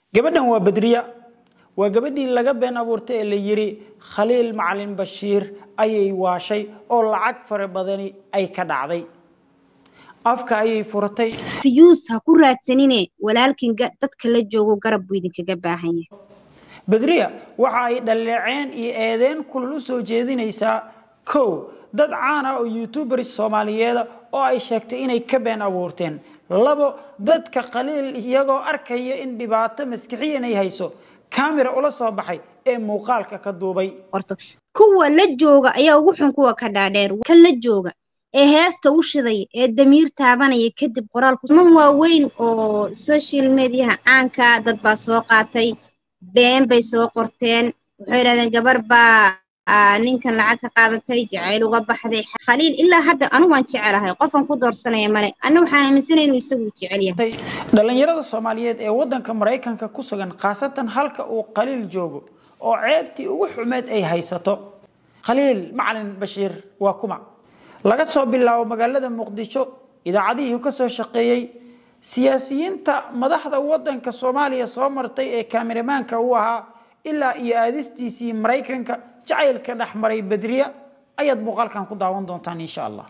gabadhan waa badriya waa gabadhii laga been abuurtay ee la yidhi khaliil macalin bashiir ayay waashay oo lacag fara badani ay ka dhacday afka ayay furatay fiyuus ha ku raadsanine walaalkin dadka la joogo garab buu idinkaga baahan yahay badriya waxa ay dhaleeceen iyo eedeen kulal u soo jeedinaysaa kow dad caan ah oo youtuberis soomaaliyeeda oo ay sheegtay inay ka been abuurteen labo dadka khaliil iyagoo arkaya in dhibaato maskixiyan ay hayso kamera ula soo baxay ee muuqaalka ka duubay qorto kuwa la jooga ayaa ugu xun kuwa ka dhaadheer kan la jooga ee heesta u shidaya ee damiir taabanaya kadib qoraalku man waaweyn oo social mediaha caanka dad baa soo qaatay been bay soo qorteen waxay yidhahdeen gabar baa ninkan lacag ka qaadatay jacayl uga baxday khaliil ilaa hadda anigu waan jecelahay qofan ku doorsanaya male anna waxaan aaminsanay inuu isagu jecel yahay dhalinyarada soomaaliyeed ee wadanka maraykanka ku sugan khaasatan halka uu khaliil joogo oo ceebtii ugu xumeed ay haysato khaliil macalin bashiir waa kuma laga soo bilaabo magaalada muqdisho idaacadihii ka soo shaqeeyey siyaasiyiinta madaxda wadanka soomaaliya soo martay ee kameramaanka u ahaa ilaa iyo aadistiisii maraykanka jacaylka dhexmaray badriya ayaad muuqaalkan ku daawan doontaan insha allah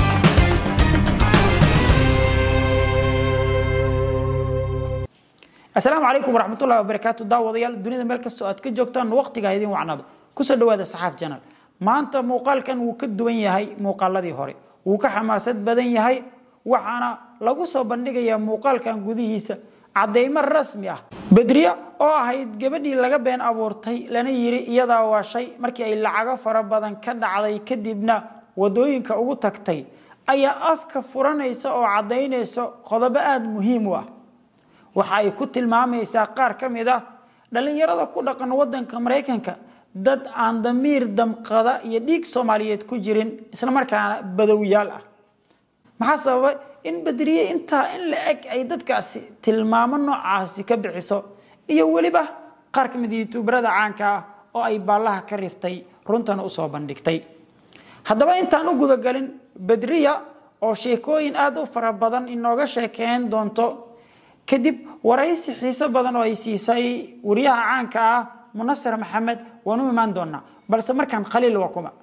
asalaamu calaykum waraxmatullahi wabarakaatu daawadayaal dunida meel kastoo aad ka joogtaan waqtiga idin wacnada kusoo dhawaada saxaaf janal maanta muuqaalkan wuu ka duwan yahay muuqaaladii hore wuu ka xamaasad badan yahay waxaana lagu soo bandhigayaa muuqaalkan gudihiisa caddaymo rasmi ah badriya oo ahayd gabadhii laga been abuurtay lana yiri iyadaa waashay markii ay lacago fara badan ka dhacday kadibna wadooyinka ugu tagtay ayaa afka furanaysa oo caddaynaysa qodobo aada muhiim u ah waxa ay ku tilmaamaysaa qaar ka mid ah dhallinyarada ku dhaqan wadanka maraykanka dad aan damiir damqada iyo dhiig soomaaliyeed ku jirin islamarkaana badowyaal ah maxaa sababay in badriye intaa in la eg ay dadkaasi tilmaamo noocaasi ka bixiso iyo weliba qaar ka mid youtuberada caanka ah oo ay baallaha ka riftay runtana usoo bandhigtay haddaba intaan u gudagalin badriya oo sheekooyin aada u fara badan inooga sheekeyn doonto kadib waraysi xiiso badan oo ay siisay wariyaha caanka ah munasir maxamed waan u imaan doonaa balse markaan khaliil waa kuma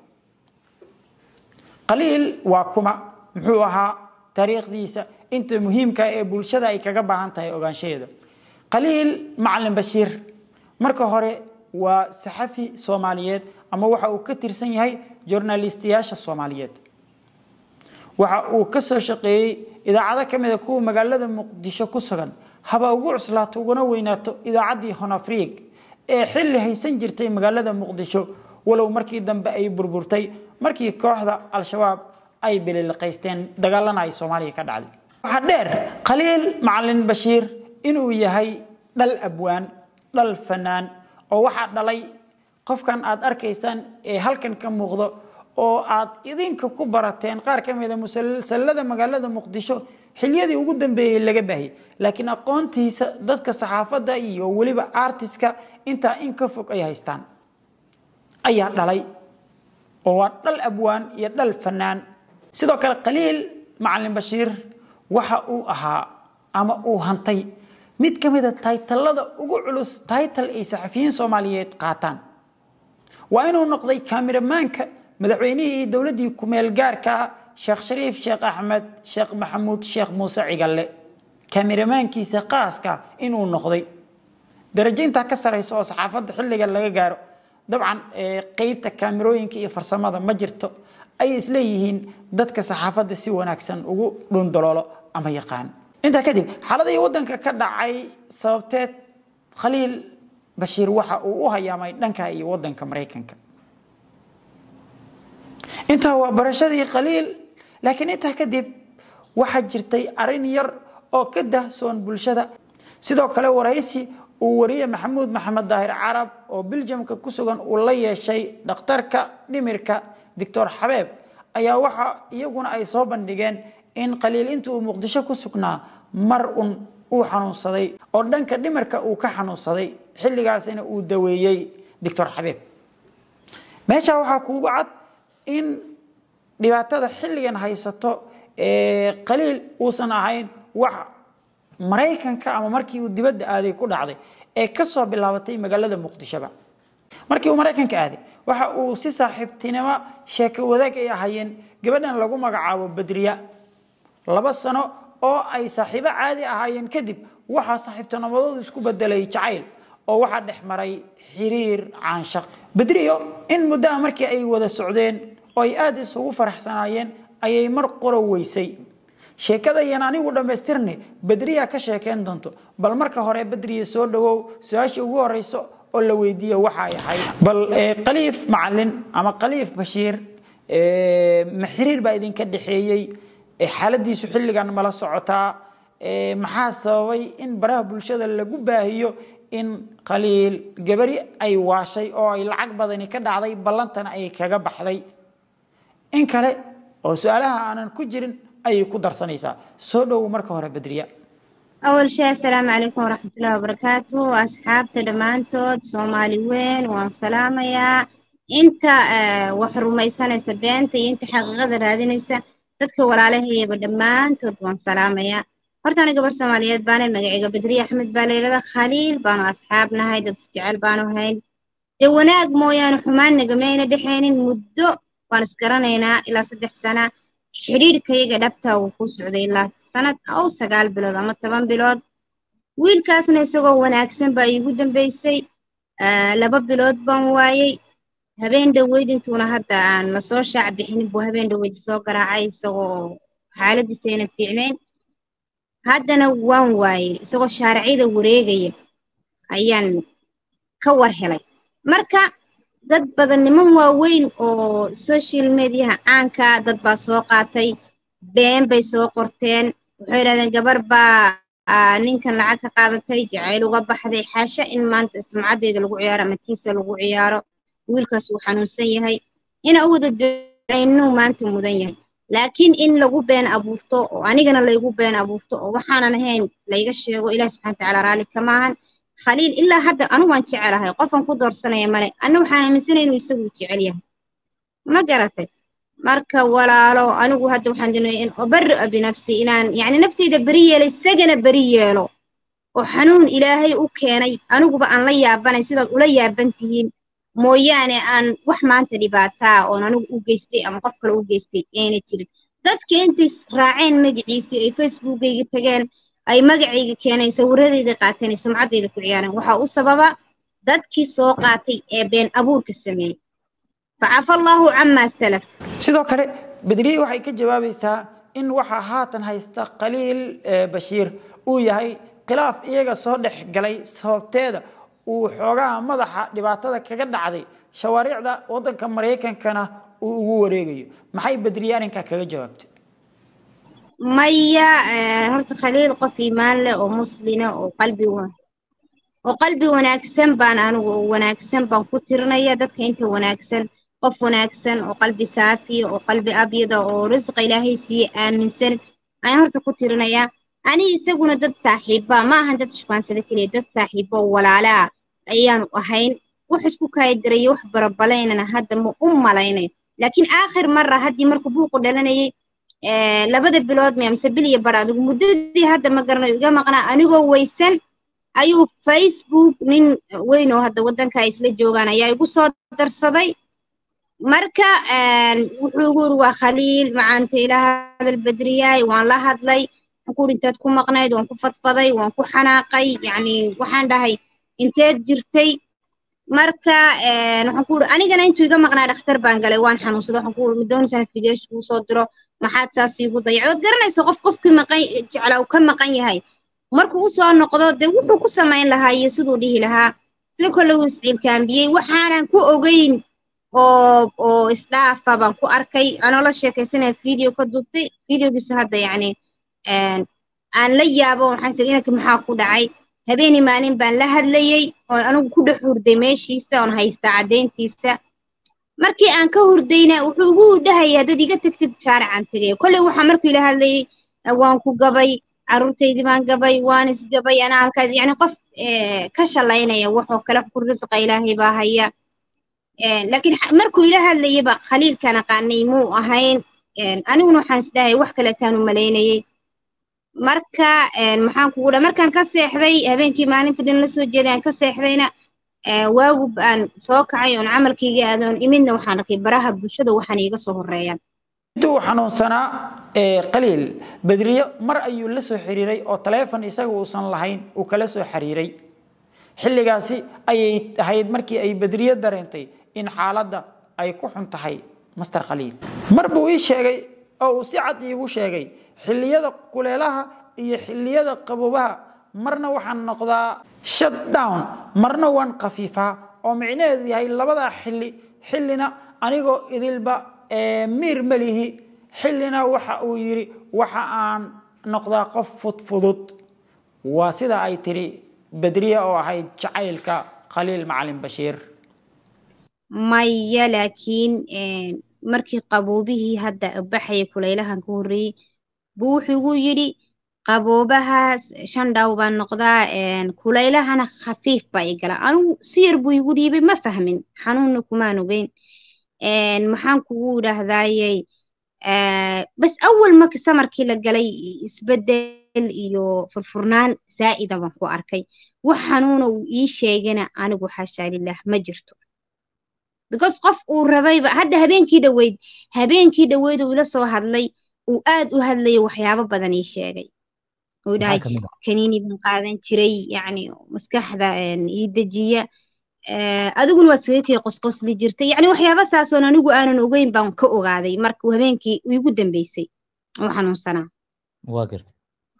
khaliil waa kuma muxuu ahaa taariikhdiisa inta muhiimka ee bulshada ay kaga baahan tahay ogaanshaheeda khaliil macalin bashiir marka hore waa saxafi soomaaliyeed ama waxa uu ka tirsan yahay journalistiyaasha soomaaliyeed waxa uu ka soo shaqeeyey idaacado ka mid a kuwa magaalada muqdisho ku sugan haba ugu cuslaato uguna weynaato idaacaddii honafriig ee xilli haysan jirtay magaalada muqdisho walow markii dambe ay burburtay markii kooxda al-shabaab ay bililiqaysteen dagaalana ay soomaaliya ka dhacday waxaa dheer khaliil macalin bashiir inuu yahay dhal abwaan dhal fanaan oo waxaa dhalay qofkan aad arkaysaan ee halkan ka muuqdo oo aad idinka ku barateen qaar ka mida musalsalada magaalada muqdisho xiliyadii ugu dambeeyey laga baahiyey laakiin aqoontiisa dadka saxaafadda iyo weliba artiska intaa in ka fog ay haystaan ayaa dhalay oo waa dhal abwaan iyo dhal fanaan sidoo kale khaliil macalin bashiir waxa uu ahaa ama uu hantay mid ka mida taytalada ugu culus taytal ay saxafiyiin soomaaliyeed qaataan waa inuu noqday kameramaanka madaxweynihii iyo dowladdii kumeel gaarka sheekh shariif sheekh axmed sheekh maxamuud sheekh muuse cigalle kameramaankiisa qaaska inuu noqday darajo intaa ka saraysa oo saxaafadda xilliga laga gaaro dabcan qeybta kaamerooyinka iyo farsamada ma jirto ay isleeyihiin dadka saxaafadda si wanaagsan ugu dhundaloolo ama yaqaan intaa kadib xaaladii wadanka ka dhacay sababteed khaliil bashiir waxa uu u hayaamay dhanka iyo wadanka maraykanka intaa waa barashadii khaliil laakiin intaa kadib waxaa jirtay arin yar oo ka dahsoon bulshada sidoo kale waraysi uu wariye maxamuud maxamed daahir carab oo biljamka ku sugan uu la yeeshay dhakhtarka dhimirka doctor xabeeb ayaa waxa iyaguna ay soo bandhigeen in khaliil inta uu muqdisho ku sugnaa mar un uu xanuunsaday oo dhanka dhimirka uu ka xanuunsaday xilligaasina uu daweeyey doctor xabeeb meesha waxaa kuugu cad in dhibaatada xilligan haysato khaliil uusan ahayn wax maraykanka ama markii uu dibadda aaday ku dhacday ee kasoo bilaabatay magaalada muqdishoba markii uu maraykanka aaday waxa uu si saaxiibtinimo sheeko wadaag ay ahaayeen gabadhan lagu magacaabo badriya laba sano oo ay saaxiibo caadi ahaayeen kadib waxaa saaxiibtinimadoodu isku bedelay jacayl oo waxaa dhex maray xiriir caanshaq badriyo in muddaha markii ay wada socdeen oo ay aada isugu faraxsanaayeen ayay mar qoro weysay sheekada yan anigu dhammaystirne badriya ka sheekeyn doonto bal marka hore badriya soo dhawow su-aasha ugu horeyso oo la weydiiye waxa ay ahayd bal khaliif macalin ama khaliif bashiir ma xiriir baa idinka dhexeeyey xaaladiisu xilligan mala socotaa maxaa sababay in baraha bulshada lagu baahiyo in khaliil gabari ay waashay oo ay lacag badani ka dhacday ballantana ay kaga baxday in kale oo su-aalaha aanan ku jirin ayay ku darsanaysaa soo dhowow marka hore badriya أول شيء السلام عليكم ورحمة الله وبركاته أصحابتي دمانتود صومالي وين وان سلامة يا انت آه وحرميسانة سبينتي انت حقيقة رادينيسا dadka walaalahayaba dhammaantood waan salaamayaa horta aniga gabar soomaaliyeed baana magacayga badriye axmed baa layidhahda khaliil baanu asxaab nahay dad isjecel baanu hayn dee wanaag mooyaane xumaan nagamayna dhexaynin muddo waan isgaranaynaa ilaa saddex sana xidhiidhkayaga dhabtaa wuu ku socday ilaa sanad ow sagaal bilood ama toban bilood wiilkaasna isagoo wanaagsan baa iigu dambeysay laba bilood baan waayey habeen dhoweyd intuuna hadda aan lasoo shaac bixinin buu habeen dhoweyd soo garaacay isagoo xaaladiisa aynan fiicnayn haddana waan waayey isagoo shaaricida wareegaya ayaan ka war helay marka dad badan niman waaweyn oo social mediaha caanka dad baa soo qaatay been bay soo qorteen waxay yidhahdeen gabar baa ninkan lacag ka qaadatay jacayl uga baxday xaasha in maanta sumcaddeeda lagu ciyaaro ama tiisa lagu ciyaaro wiilkaas wuu xanuunsan yahay ina u wada ducaynuu maanta mudan yahay laakiin in lagu been abuurto oo anigana laygu been abuurto oo waxaanan ahayn layga sheego ilaah subxana watacaala raalli kama ahan khaliil ilaa hadda anigu waan jecelahay qofan ku doorsanaya male anna waxaan aaminsanay inuu isagu jecel yahay ma garatay marka walaalo anigu hadda waxaan doonaya in ubari'a binafsi inaan yacni nafteyda beri yeelo isagana beri yeelo oo xanuun ilaahay u keenay aniguba aan la yaabanay sidaad ula yaaban tihiin mooyaane aan wax maanta dhibaataa oon anigu u geystay ama qof kale u geystay ayna jirin dadka intay raaceen magaciisii ay facebookayga tageen ay magacayga keeneen sawirradayda qaateen ay sumcaddayda ku ciyaareen waxaa u sababa dadkii soo qaatay ee been abuurka sameeyey facafa allaahu camaa salaf sidoo kale bedriye waxay ka jawaabaysaa in waxaa haatan haysta khaliil bashiir uu yahay khilaaf iyaga soo dhex galay sababteeda uu xoogaha madaxa dhibaatada kaga dhacday shawaariicda waddanka maraykankana uu ugu wareegayo maxay bedriye arrinkaa kaga jawaabtay maya horta khaliil qof iimaan leh oo muslina oo qalbi oo qalbi wanaagsan baan anigu wanaagsan baan ku tirinaya dadka inta wanaagsan qof wanaagsan oo qalbi saafiya oo qalbi abyada oo risqa ilaahay siiye aaminsan ayaan horta ku tirinayaa ani isaguna dad saaxiiba ma ahan dad shukaansada keliya dad saaxiibo oo walaalaa ayaanu ahayn wax isku kaaydaraya wax barabalaynana hadda ma u malaynayo laakiin aakhir mara haddii markuu buuqu dhalanayay labada bilood mi amse bil iyo bar adigu muddadii hadda ma garanayo iga maqnaa anigoo weysan ayuu facebook nin weyn oo hadda waddanka ay isla joogaan ayaa igu soo darsaday marka wuxuu igu yiri waa khaliil macaanta ilaa hadal bedriyaay waan la hadlay ku intaad ku maqnayd waan ku fadfaday waan ku xanaaqay yacni waxaan dhahay inteed jirtay marka waxaan ku uri anigana intuu iga maqnaa dhakhtar baan galay waan xanuunsaday waxaan ku uri midoonisan fideesh kuu soo diro maxaad saas iigu dayacdood garanaysa qof qofkii maqan jeclaa uu ka maqan yahay markuu u soo noqdo dee wuxuu ku samayn lahaa iyo siduu dhihi lahaa sida kole uu isciilkaambiyey waxaanan ku ogeyn oo oo isdhaafa baan ku arkay anoo la sheekaysanaya video ka duubtay videogiisa hadda yacni aan la yaabo waxaan sii inanka maxaa ku dhacay habeeni maalin baan la hadlayey oo anigu ku dhex hurday meeshiisa oon haystaa caddayntiisa markii aan ka hurdayna wuxuu ugu dhahayaa dad iga tagtid shaaricaan tegaya kolley waxaa markuu ila hadlayey waan ku gabay carruurtaydii baan gabay waan isgabay anaa halkaas yacni qof ka shalaynaya waxoo kale ku risqa ilaahay baa haya laakiin markuu ila hadlayaba khaliilkaan aqaanay muu ahayn aniguna waxaan isdhahay wax kale taanu malaynayey marka maxaan kugu dha markaan ka seexday habeenkii maalinta dhan la soo jeeday aan ka seexdayna waagu aan soo kacay oon camalkayga aadoon imidna waxaan arkay baraha bulshada waxaan iiga soo horeeyaan intuu xanuunsanaa qaliil bedriyo mar ayuu la soo xiriiray oo taleefon isaga uusan lahayn uu kala soo xiriiray xilligaasi ayay ahayd markii ay bedriyo dareentay in xaaladda ay ku xun tahay master khaliil mar buu ii sheegay oo uu si cad iigu sheegay xilliyada kuleelaha iyo xilliyada qabobaha marna waxaan noqdaa shut down marna waan khafiifaa oo micnaheedu yahay labadaa xilli xillina anigoo idilba miir melihi xillina waxa uu yidhi waxa aan noqdaa qof fudfudud waa sida ay tiri bedriya oo ahayd jacaylka khaliil macalin bashiir maya laakiin markii qaboobihii hadda baxaya kulaylahan ka horreeyey buu wuxuu igu yidhi qaboobahaas shan dhaw baan noqdaa kulaylahana khafiif baa i gala anigu si yar buu igu dhiibay ma fahmin xanuunna kumaan ogeyn maxaan kugu idhaahdayey bas awal marka samarkii la galay isbedel iyo furfurnaan zaa'ida baan ku arkay wax xanuuna uu ii sheegana anigu xashaa lilah ma jirto because qof uu rabayba hadda habeenkii dhaweyd habeenkii dhaweyd uu ila soo hadlay uu aad u hadlayo waxyaabo badan ii sheegay uu dhahay kaniini baan qaadan jiray yacni maskaxda ii dejiya adiguna waad saga kii qosqosli jirtay yacni waxyaaba saasoon anigu aanan ogeyn baan ka ogaaday marka habeenkii iigu dambeysay oo xanuunsanaa waa gartay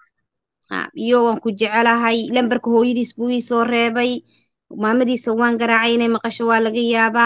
iyo waan ku jecelahay lambarka hooyadiis buu ii soo reebay maamadiisa waan garaacay inay maqasho waa laga yaabaa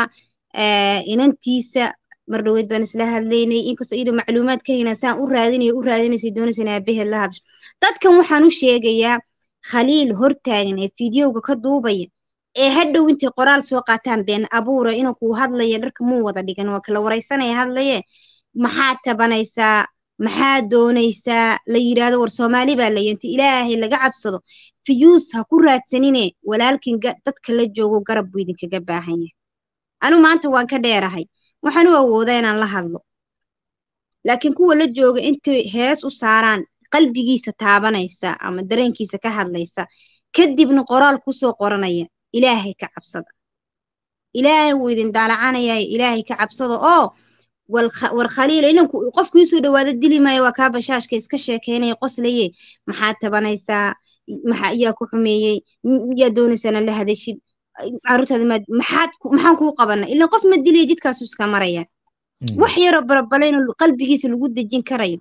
inantiisa mar dhaweyd baan isla hadlaynay inkastoo iyada macluumaad ka haynaa saan u raadinaya u raadinaysay doonaysa inay aabaheed la hadasho dadkan waxaan u sheegayaa khaliil hortaagan ee fideoga ka duubaya ee hadhow intay qoraal soo qaataan been abuura inuu kuu hadlaya dharka muu wada dhigan waa kala waraysanaya hadlaye maxaad tabanaysaa maxaad doonaysaa la yidhaahdo war soomaali baa layantay ilaahay laga cabsado fiyuus ha ku raadsanine walaalkin dadka la joogo garab buu idinkaga baahan yahay anu maanta waan ka dheerahay waxaan u awoodaa inaan la hadlo laakiin kuwa la jooga intay hees u saaraan qalbigiisa taabanaysa ama dareenkiisa ka hadlaysa kadibna qoraal kusoo qoranaya ilaahay ka cabsada ilaahay wuu idin daalacanaya ilaahay ka cabsada oo war khaliila inanku qofku iisoo dhawaado dili maayo waa kaa bashaashka iska sheekeynaya qoslaye maxaad tabanaysaa maxaa iyaa ku xumeeyey yaa doonaysana la hadashid caruurtaada maad maxaad maxaan kuu qabana ilaan qof ma dilaya jidkaasu iska maraya wax yaroo barabalayno qalbigiisa lagu dejin karayo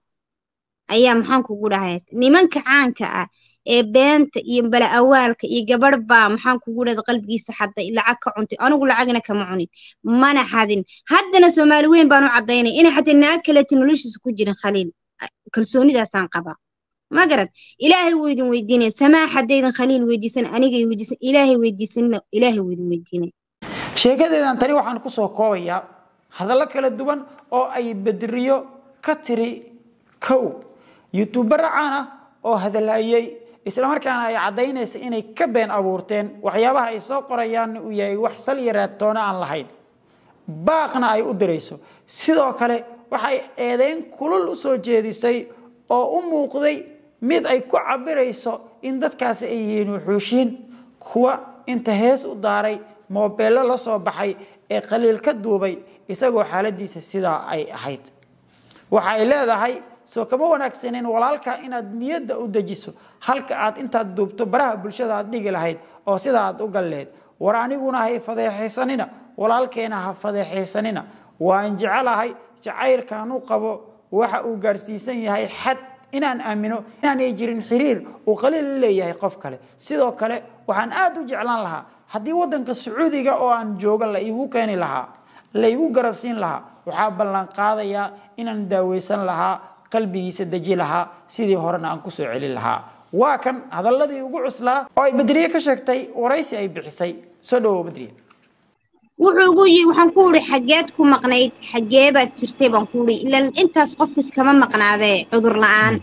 ayaa maxaan kugu dhahay nimanka caanka ah ee beenta iyo bala awaalka iyo gabadh baa maxaan kugu dhahda qalbigiisa xaday lacag ka cuntay anigu lacagna kama cunin mana xadin haddana soomaali weyn baan u caddaynaya inay xataa naag kaleeta noloshiisa ku jirin khaliil kalsoonidaasaan qabaa ma garad ilaahay wuu idin weydiinaya samaa haddaydan khaliil weydiisan anigay weydiisan ilaahay weydiisanna ilaahay wuu idin weydiinaya sheekadeedan tani waxaan ku soo koobayaa hadallo kala duwan oo ay bedriyo ka tiri kow yutuubara caan ah oo hadalhayey islamarkaana ay caddaynaysa inay ka been abuurteen waxyaabaha ay soo qorayaanna uu yahay wax sal iyo raadtoona aan lahayn baaqna ay u dirayso sidoo kale waxay eedeyn kulul u soo jeedisay oo u muuqday mid ay ku cabirayso in dadkaasi ay yihiin wuxuushiin kuwa inta hees u daaray moobeello la soo baxay ee qaliil ka duubay isagoo xaaladiisa sidaa ay ahayd waxa ay leedahay soo kama wanaagsanin walaalka inaad niyadda u dejiso halka aad intaad duubto baraha bulshada aad dhigi lahayd oo sidaa aad u galleed war aniguna hay fadeexaysanina walaalkeena ha fadeexaysanina waan jecelahay jacaylkan u qabo waxa uu gaarsiisan yahay xad inaan aamino inaanay jirin xiriir uu qaliil la leeyahay qof kale sidoo kale waxaan aad u jeclaan lahaa haddii waddanka sacuudiga oo aan jooga la iigu keeni lahaa la igu garabsiin lahaa waxaa ballan qaadayaa inaan daaweysan lahaa qalbigiisa deji lahaa sidii horena aan kusoo celin lahaa waa kan hadaladii ugu cuslaa oo ay bedriye ka sheegtay waraysi ay bixisay soo dhawow bedriye wuxuu ugu yii waxaan ku uri xaggeed ku maqnayd xaggee baad jirtay baan ku uri ilan intaas qofkis kama maqnaadee cudur la'aan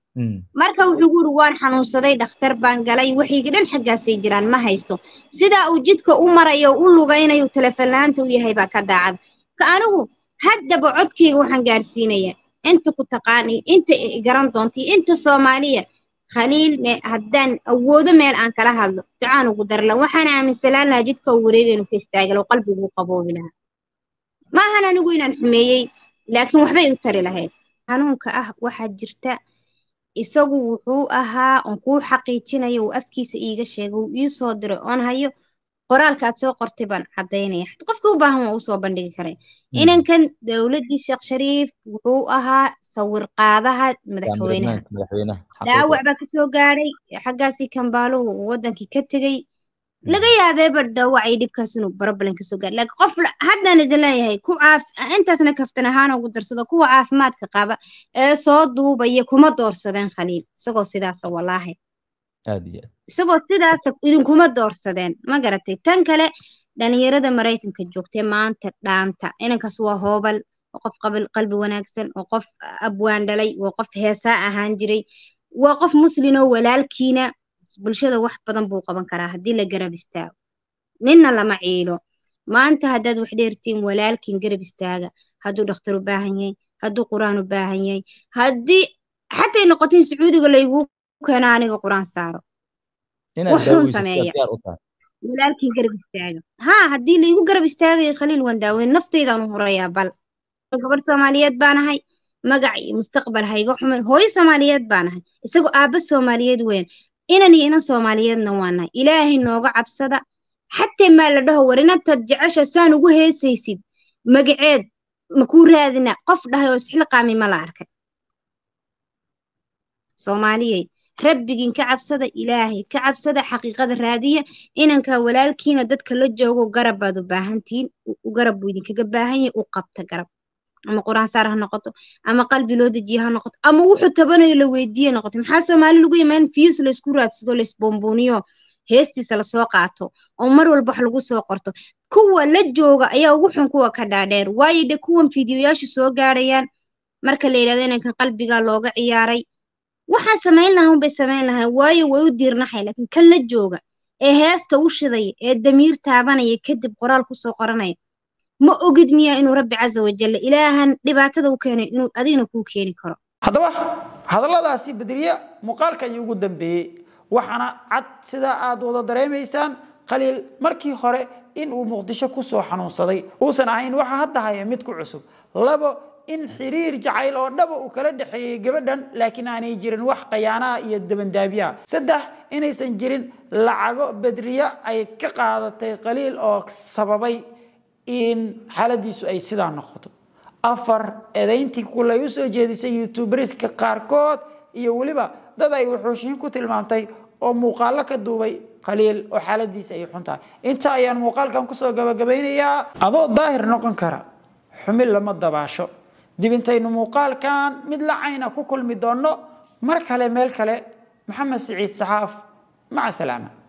marka wuxuu ugu uri waan xanuunsaday dhakhtar baan galay waxayga dhan xaggaasay jiraan ma haysto sidaa uu jidka u marayo u lugaynayo telefoonlaanta u yahay baa ka daacada ka anigu haddaba codkayga waxaan gaadhsiinayaa inta ku taqaani inta garan doonta inta soomaaliya khaliil haddaan awoodo meel aan kala hadlo ducaan ugu darla waxaan aaminsanaan lahaa jidka uu wareegaynu ka istaagalo qalbiguu qaboobi lahaa maahan anigu inaan xumeeyey laakiin waxbay u tari lahayd xanuunka ah waxaa jirta isagu wuxuu ahaa oon kuu xaqiijinayo uu afkiisa iiga sheegay uu ii soo diray oon hayo qoraalka aad soo qortay baan caddaynaya xata qofkii u baahan waa usoo bandhigi karay inankan dowladdii sheekh shariif wuxuu ahaa sawir qaadaha madaxweynaha dhaawac baa kasoo gaadhay xaggaasii kambaaluhu uu waddankii ka tegey laga yaabeeba dhaawacay dhibkaas inuu barabalan kasoo gaadhay laakiin qof haddaan idin leeyahay ku caaf intaasna kaftan ahaan ugu darsado kuwa caafimaadka qaba ee soo duubaya kuma doorsadeen khaliil isagoo sidaasa walaahi isagoo sidaasa idinkuma doorsadeen ma garatay tan kale dhalinyarada maraykanka joogtee maanta dhaanta inankaas waa hoobal waa qof qalbi wanaagsan waa qof abwaan dhalay waa qof heesaa ahaan jiray waa qof muslinoo walaalkiina bulshada wax badan buu qaban karaa haddii la garab istaago ninna lama ciilo maanta haddaad wax dheertiin walaalkiin garab istaaga hadduu dhakhtar u baahan yahay hadduu qur-aan u baahan yahay haddii xatay noqotiin sacuudiga layguu keena aniga qur-aan saaro wuxuun sameeya walaalkiin garab istaaga haa haddii laygu garab istaagayo khaliil waan daaweyn naftaydaanu horayaa bal gabadh soomaaliyeed baanahay magac iyo mustaqbal hayga xuman hooyo soomaaliyeed baanahay isagoo aabba soomaaliyeed weyn inan iyo inan soomaaliyeedna waanahay ilaahay nooga cabsada xatee maa la dhaho war inantaad jecesha saan ugu heesaysid magaceed makuu raadina qof dhahay oo isxilqaami ma la arkay soomaaliyey rabbigiin ka cabsada ilaahay ka cabsada xaqiiqada raadiya inanka walaalkiina dadka la joogo garab baad u baahantihiin garab buu idinkaga baahan yahay u qabta garab ama qur-aan saar ha noqoto ama qalbi loo dejiye ha noqoto ama wuxuu tabanayo la weydiiye noqoto maxaa soomaali lagu yimaan fiyus laysku raadsado laysbomboniyo heestiisa lasoo qaato oo mar walba wax lagu soo qorto kuwa la jooga ayaa ugu xun kuwa ka dhaadheer waayo de kuwan fiidiyoyaashu soo gaadhayaan marka la yidhahdo inankan qalbigaa looga ciyaaray waxaan samayn lahaa unbay samayn lahaa waayo way u diirnaxay laakiin kan la jooga ee heesta u shidaya ee damiir taabanaya kadib qoraal kusoo qoranaya ma ogid miyaa inuu rabbi casa wajalla ilaahan dhibaatada u keenay inuu adigna kuu keeni karo haddaba hadalladaasi bedriye muuqaalka ayuu ugu dambeeyey waxaana cad sidaa aad wada dareemaysaan khaliil markii hore in uu muqdisho kusoo xanuunsaday uusan ahayn waxa hadda haya mid ku cusub labo in xiriir jacayl oo dhaba uu kala dhexeeyey gabadhan laakiin aanay jirin wax khayaanaha iyo dabandaabiyaha saddex inaysan jirin lacago bedriye ay ka qaadatay khaliil oo sababay in xaaladiisu ay sidaa noqoto afar edayntii kulay u soo jeedisay youtubriska qaarkood iyo weliba dad ay wuxuushiin ku tilmaamtay oo muuqaalo ka duubay khaliil oo xaaladiisa ay xun tahay inta ayaan muuqaalkan kusoo gabagabaynayaa adoo daahir noqon kara xumid lama dabaasho dib intaynu muuqaalkan mid lacayna ku kulmi doonno mar kale meel kale maxamed siciid saxaaf maca salaama